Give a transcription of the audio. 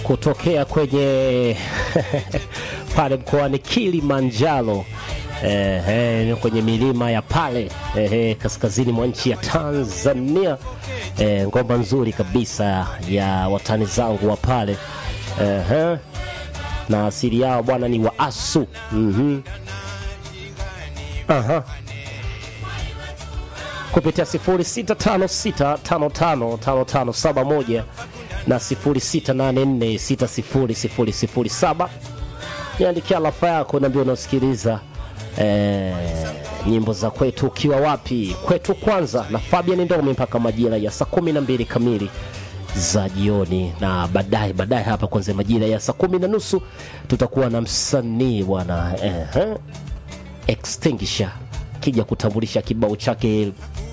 kutokea kwenye pale mkoani Kilimanjaro eh, eh, kwenye milima ya pale eh, eh, kaskazini mwa nchi ya Tanzania eh, ngoma nzuri kabisa ya watani zangu wa pale eh, eh, na asili yao bwana ni Waasu mm Aha. kupitia 0656555571 na 0684600007 niandikia lafa yako naambia unasikiliza eh, nyimbo za kwetu ukiwa wapi kwetu kwanza na Fabian Ndomi mpaka majira ya saa kumi na mbili kamili za jioni na baadaye baadaye hapa kwanza majira ya saa kumi na nusu tutakuwa na msanii bwana eh, eh, extinguisher kija kutambulisha kibao chake